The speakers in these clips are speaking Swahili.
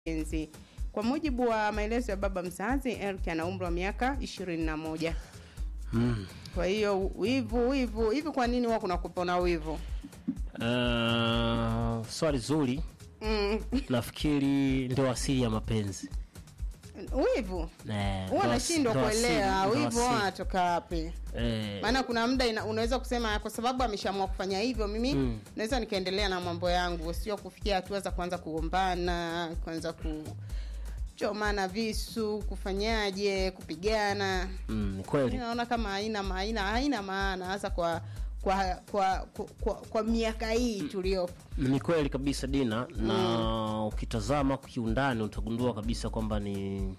mapenzi. Kwa mujibu wa maelezo ya baba mzazi, Eric ana umri wa miaka ishirini na moja. Mm. Kwa hiyo wivu wivu hivi, kwa nini huwa kuna kupona wivu? Uh, swali zuri. Mm. Nafikiri ndio asili ya mapenzi. wivu Eh, huwa ndo nashindwa asi- ndo kuelewa asili, ndo wivu asili. wanatoka wapi? Eh, maana kuna muda ina- unaweza kusema kwa sababu ameshaamua kufanya hivyo mimi Mm. naweza nikaendelea na mambo yangu sio kufikia hatua za kuanza kugombana kuanza kuchomana visu kufanyaje kupigana mm, ni mi kweli. naona kama haina haina haina maana hasa kwa kwa kwa, kwa, kwa, kwa miaka hii tuliopo Ni kweli kabisa Dina, na ukitazama kiundani utagundua kabisa kwamba ni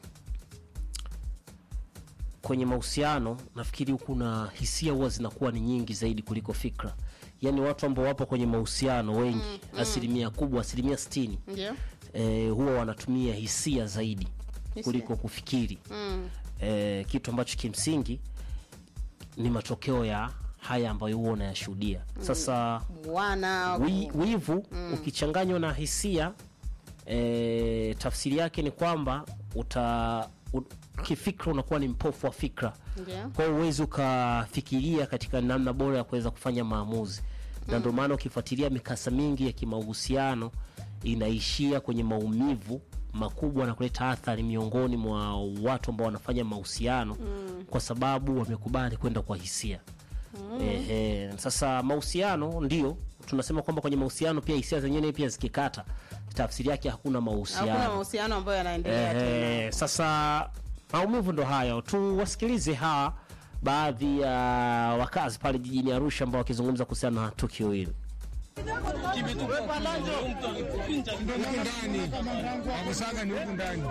kwenye mahusiano, nafikiri kuna hisia huwa zinakuwa ni nyingi zaidi kuliko fikra. Yaani watu ambao wapo kwenye mahusiano wengi, asilimia kubwa, asilimia sitini ndio eh, huwa wanatumia hisia zaidi Hisia. kuliko kufikiri mm. eh, kitu ambacho kimsingi ni matokeo ya haya ambayo huwa unayashuhudia sasa wana wi, wivu ukichanganywa na hisia e, tafsiri yake ni kwamba uta u, kifikra unakuwa ni mpofu wa fikra ndio kwa hiyo huwezi ukafikiria katika namna bora ya kuweza kufanya maamuzi na ndio maana ukifuatilia mikasa mingi ya kimahusiano inaishia kwenye maumivu makubwa na kuleta athari miongoni mwa watu ambao wanafanya mahusiano kwa sababu wamekubali kwenda kwa hisia Ehe, sasa mahusiano ndio tunasema kwamba kwenye mahusiano pia hisia zenyewe pia zikikata tafsiri yake hakuna hakuna mahusiano mahusiano ambayo yanaendelea tena Ehe, sasa maumivu ndo hayo tuwasikilize hawa baadhi ya wakazi pale jijini arusha ambao wakizungumza kuhusiana na tukio hili huku ndani wakusaga ni huku ndani